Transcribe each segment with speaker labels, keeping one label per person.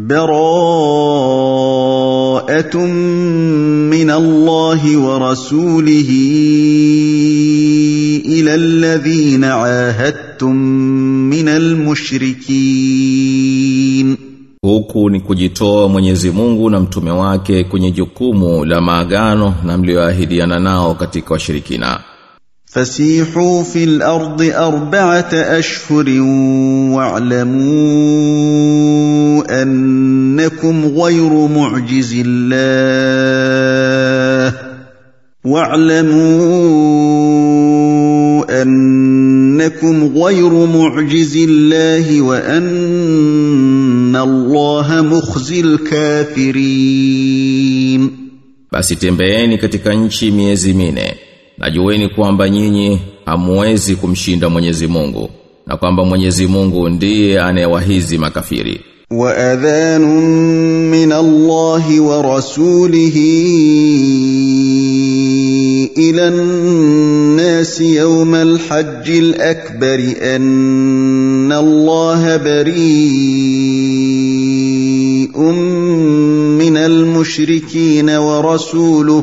Speaker 1: براءة من الله ورسوله إلى الذين عاهدتم من المشركين
Speaker 2: Huku ni kujitoa Mwenyezi Mungu na mtume wake kwenye jukumu la maagano na mlioahidiana nao katika washirikina.
Speaker 1: فسيحوا في الارض اربعه اشهر واعلموا انكم غير معجز الله واعلموا انكم غير معجز الله وان الله مخزي الكافرين
Speaker 2: Basi tembeeni katika nchi miezi mine. Na jueni kwamba nyinyi hamuwezi kumshinda Mwenyezi Mungu na kwamba Mwenyezi Mungu ndiye anayewahizi makafiri.
Speaker 1: واذان من الله ورسوله الى الناس يوم الحج الاكبر ان الله بريء من المشركين ورسوله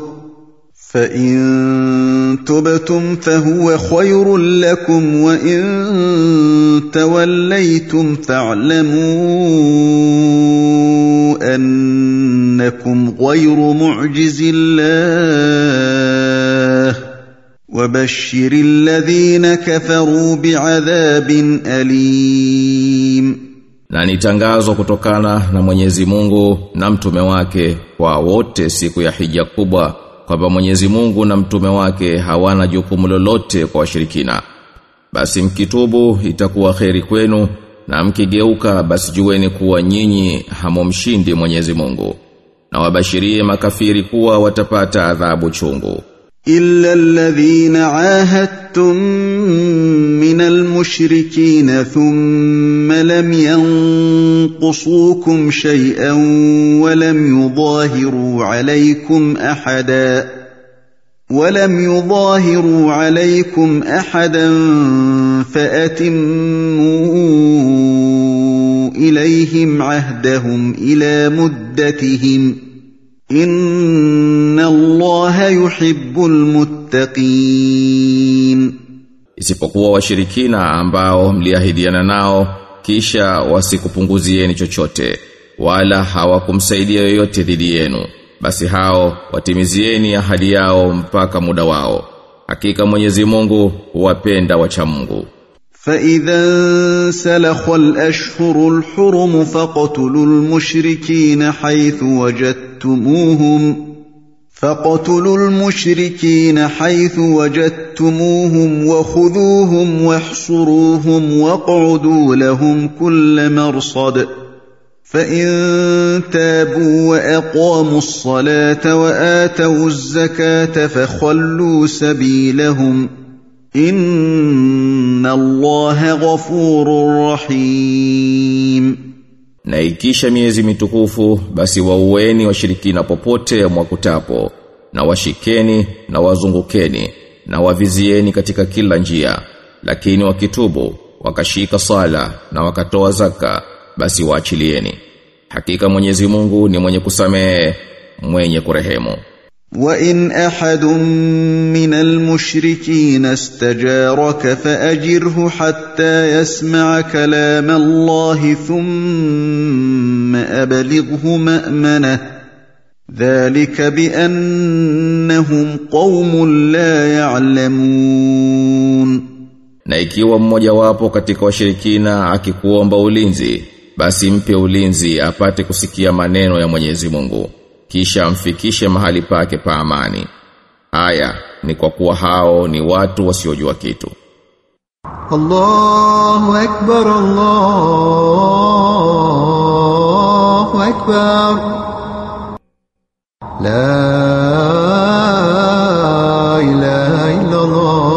Speaker 1: فان تبتم فهو خير لكم وان توليتم فاعلموا انكم غير معجز الله وبشر الذين كفروا بعذاب اليم
Speaker 2: Na ni tangazo kutokana na Mwenyezi Mungu na mtume wake kwa wote siku ya hija kubwa kwamba Mwenyezi Mungu na mtume wake hawana jukumu lolote kwa washirikina. Basi mkitubu itakuwa kheri kwenu na mkigeuka basi jueni kuwa nyinyi hamumshindi Mwenyezi Mungu. Na wabashirie makafiri kuwa watapata adhabu chungu.
Speaker 1: إلا الذين عاهدتم من المشركين ثم لم ينقصوكم شيئا ولم يظاهروا عليكم أحدا ولم يظاهروا عليكم أحدا فأتموا إليهم عهدهم إلى مدتهم ۖ Inna Allaha yuhibbul muttaqin
Speaker 2: Isipokuwa washirikina ambao mliahidiana nao kisha wasikupunguzieni chochote wala hawakumsaidia yoyote dhidi yenu basi hao watimizieni ahadi yao mpaka muda wao hakika Mwenyezi Mungu huwapenda wacha Mungu
Speaker 1: فإذا انسلخ الأشهر الحرم فاقتلوا المشركين حيث وجدتموهم فاقتلوا المشركين حيث وجدتموهم وخذوهم واحصروهم واقعدوا لهم كل مرصد فإن تابوا وأقاموا الصلاة وآتوا الزكاة فخلوا سبيلهم ۖ Inna Allaha ghafurur rahim
Speaker 2: Na ikisha miezi mitukufu basi waueni washirikina popote mwakutapo na washikeni na wazungukeni na wavizieni katika kila njia lakini wakitubu wakashika sala na wakatoa zaka basi waachilieni hakika Mwenyezi Mungu ni mwenye kusamehe mwenye kurehemu
Speaker 1: وإن أحد من المشركين استجارك فأجره حتى يسمع كلام الله ثم أبلغه مأمنه ذلك بأنهم قوم لا يعلمون
Speaker 2: Na ikiwa mmoja wapo katika washirikina akikuomba ulinzi basi mpe ulinzi apate kusikia maneno ya Mwenyezi Mungu kisha amfikishe mahali pake pa amani. Aya ni kwa kuwa hao ni watu wasiojua kitu.
Speaker 3: الله أكبر الله أكبر لا إله إلا الله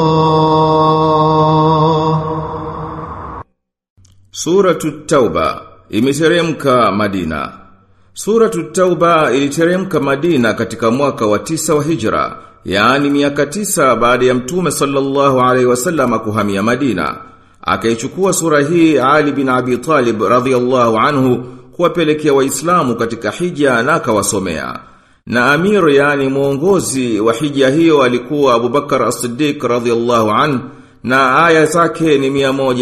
Speaker 2: Suratu Tauba imeteremka Madina. Suratu Tauba iliteremka Madina katika mwaka wa tisa wa Hijra, yaani miaka tisa baada ya Mtume sallallahu alaihi wasallam kuhamia Madina. Akaichukua sura hii Ali bin Abi Talib radhiyallahu anhu kuwapelekea waislamu katika hija na akawasomea. Na amir yani mwongozi wa hija hiyo alikuwa Abubakar As-Siddiq radhiyallahu an na aya zake ni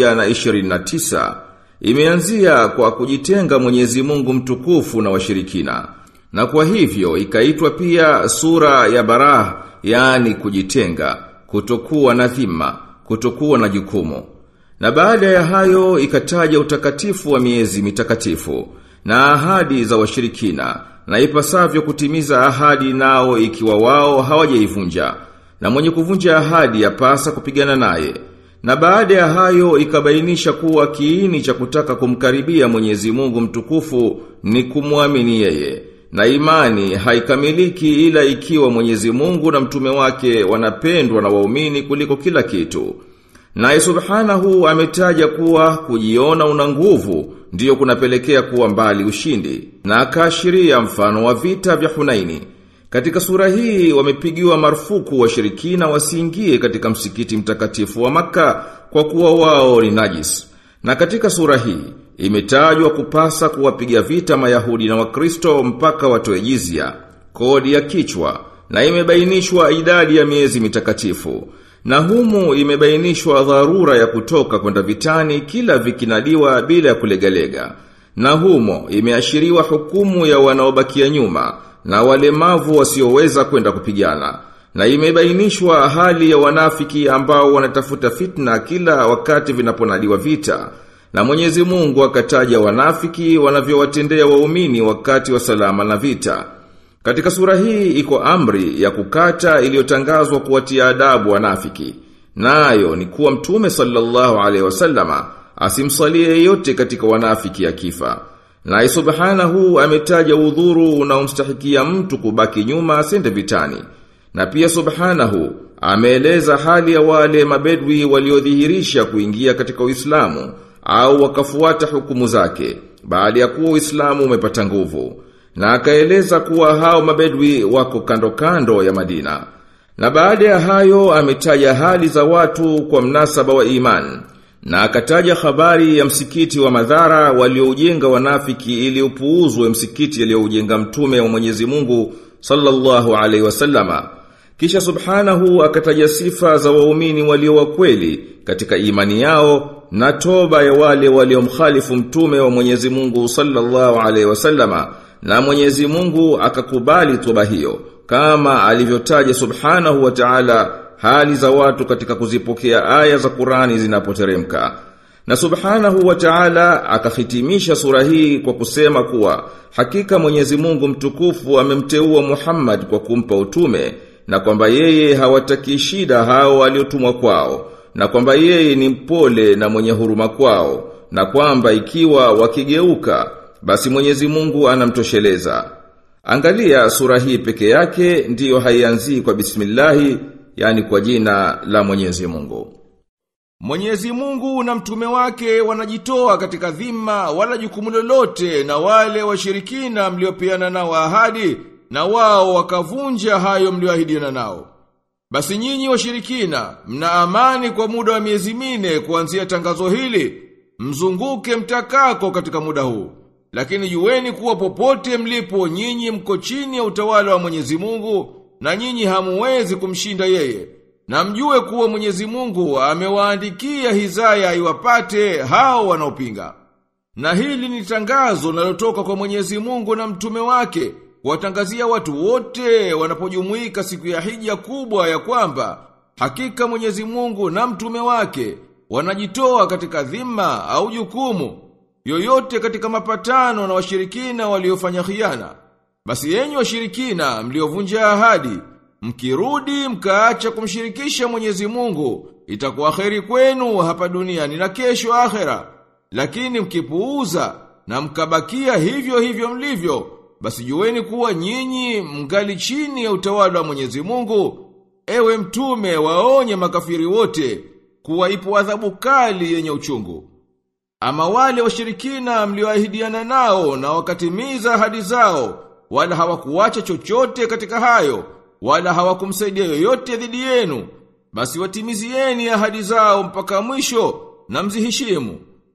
Speaker 2: 129. Imeanzia kwa kujitenga Mwenyezi Mungu mtukufu na washirikina. Na kwa hivyo ikaitwa pia sura ya Barah yani kujitenga, kutokuwa na dhima, kutokuwa na jukumu. Na baada ya hayo ikataja utakatifu wa miezi mitakatifu na ahadi za washirikina na ipasavyo kutimiza ahadi nao ikiwa wao hawajaivunja na mwenye kuvunja ahadi yapasa kupigana naye. Na baada ya hayo ikabainisha kuwa kiini cha kutaka kumkaribia Mwenyezi Mungu mtukufu ni kumwamini yeye. Na imani haikamiliki ila ikiwa Mwenyezi Mungu na mtume wake wanapendwa na waumini kuliko kila kitu. Naye subhanahu ametaja kuwa kujiona una nguvu ndiyo kunapelekea kuwa mbali ushindi na akaashiria mfano wa vita vya Hunaini. Katika sura hii wamepigiwa marufuku washirikina wasiingie katika msikiti mtakatifu wa maka kwa kuwa wao ni najis. Na katika sura hii imetajwa kupasa kuwapiga vita Mayahudi na Wakristo mpaka watoe jizya, kodi ya kichwa na imebainishwa idadi ya miezi mitakatifu. Na humu imebainishwa dharura ya kutoka kwenda vitani kila vikinadiwa bila ya kulegalega. Na humo imeashiriwa hukumu ya wanaobakia nyuma na walemavu wasioweza kwenda kupigana. Na imebainishwa hali ya wanafiki ambao wanatafuta fitna kila wakati vinaponadiwa vita. Na Mwenyezi Mungu akataja wanafiki wanavyowatendea waumini wakati wa salama na vita. Katika sura hii iko amri ya kukata iliyotangazwa kuwatia adabu wanafiki. Nayo ni kuwa mtume sallallahu alaihi wasallama asimsalie yeyote katika wanafiki akifa. Na subhanahu ametaja udhuru unaomstahikia mtu kubaki nyuma asende vitani. Na pia subhanahu ameeleza hali ya wale mabedwi waliodhihirisha kuingia katika Uislamu au wakafuata hukumu zake baada ya kuwa Uislamu umepata nguvu. Na akaeleza kuwa hao mabedwi wako kando kando ya Madina. Na baada ya hayo ametaja hali za watu kwa mnasaba wa iman. Na akataja habari ya msikiti wa madhara walioujenga wanafiki ili upuuzwe msikiti aliyoujenga mtume wa Mwenyezi Mungu sallallahu alaihi wasallama. Kisha subhanahu akataja sifa za waumini walio wa kweli katika imani yao na toba ya wale waliomkhalifu mtume wa Mwenyezi Mungu sallallahu alaihi wasallama na Mwenyezi Mungu akakubali toba hiyo kama alivyotaja subhanahu wa ta'ala hali za watu katika kuzipokea aya za Qur'ani zinapoteremka. Na subhanahu wa ta'ala akahitimisha sura hii kwa kusema kuwa hakika Mwenyezi Mungu mtukufu amemteua Muhammad kwa kumpa utume na kwamba yeye hawataki shida hao waliotumwa kwao na kwamba yeye ni mpole na mwenye huruma kwao na kwamba ikiwa wakigeuka basi Mwenyezi Mungu anamtosheleza. Angalia sura hii peke yake ndiyo haianzii kwa bismillahi yani kwa jina la Mwenyezi Mungu. Mwenyezi Mungu na mtume wake wanajitoa katika dhima wala jukumu lolote na wale washirikina mliopeana nao ahadi na wao wakavunja hayo mlioahidiana nao. Basi nyinyi washirikina mna amani kwa muda wa miezi mine kuanzia tangazo hili mzunguke mtakako katika muda huu. Lakini jueni kuwa popote mlipo nyinyi mko chini ya utawala wa Mwenyezi Mungu na nyinyi hamuwezi kumshinda yeye. Na mjue kuwa Mwenyezi Mungu amewaandikia hizaya iwapate hao wanaopinga. Na hili ni tangazo linalotoka kwa Mwenyezi Mungu na mtume wake kuwatangazia watu wote wanapojumuika siku ya hija kubwa ya kwamba hakika Mwenyezi Mungu na mtume wake wanajitoa katika dhima au jukumu yoyote katika mapatano na washirikina waliofanya khiana. Basi yenyi washirikina mliovunja ahadi, mkirudi mkaacha kumshirikisha Mwenyezi Mungu, itakuwa kheri kwenu hapa duniani na kesho akhera. Lakini mkipuuza na mkabakia hivyo hivyo mlivyo, basi jueni kuwa nyinyi mngali chini ya utawala wa Mwenyezi Mungu. Ewe mtume waonye makafiri wote kuwa ipo adhabu kali yenye uchungu. Ama wale washirikina mlioahidiana nao na wakatimiza ahadi zao, wala hawakuacha chochote katika hayo, wala hawakumsaidia yoyote dhidi yenu, basi watimizieni ahadi zao mpaka mwisho na mziheshimu.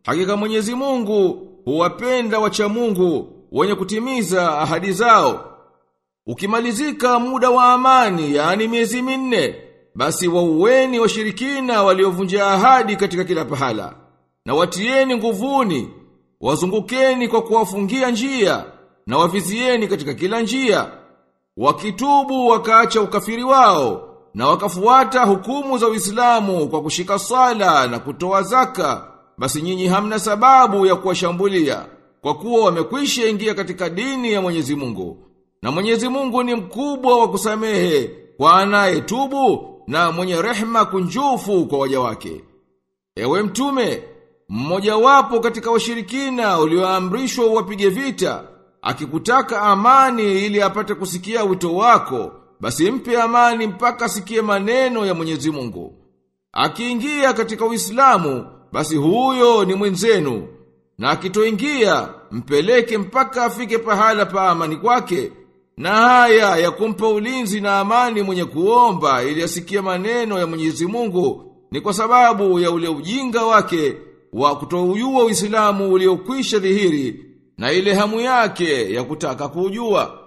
Speaker 2: Hakika Mwenyezi Mungu huwapenda wacha Mungu wenye kutimiza ahadi zao. Ukimalizika muda wa amani, yani miezi minne, basi waueni washirikina waliovunja ahadi katika kila pahala. Na watieni nguvuni, wazungukeni kwa kuwafungia njia, na wavizieni katika kila njia. Wakitubu wakaacha ukafiri wao, na wakafuata hukumu za Uislamu kwa kushika sala na kutoa zaka, basi nyinyi hamna sababu ya kuwashambulia, kwa kuwa wamekwisha ingia katika dini ya Mwenyezi Mungu. Na Mwenyezi Mungu ni mkubwa wa kusamehe kwa anayetubu na mwenye rehma kunjufu kwa waja wake. Ewe mtume, mmoja wapo katika washirikina ulioamrishwa uwapige vita, akikutaka amani ili apate kusikia wito wako, basi mpe amani mpaka asikie maneno ya Mwenyezi Mungu. Akiingia katika Uislamu, basi huyo ni mwenzenu, na akitoingia mpeleke mpaka afike pahala pa amani kwake. Na haya ya kumpa ulinzi na amani mwenye kuomba ili asikie maneno ya Mwenyezi Mungu ni kwa sababu ya ule ujinga wake wa kutoujua Uislamu uliokwisha dhihiri na ile hamu yake ya kutaka kuujua.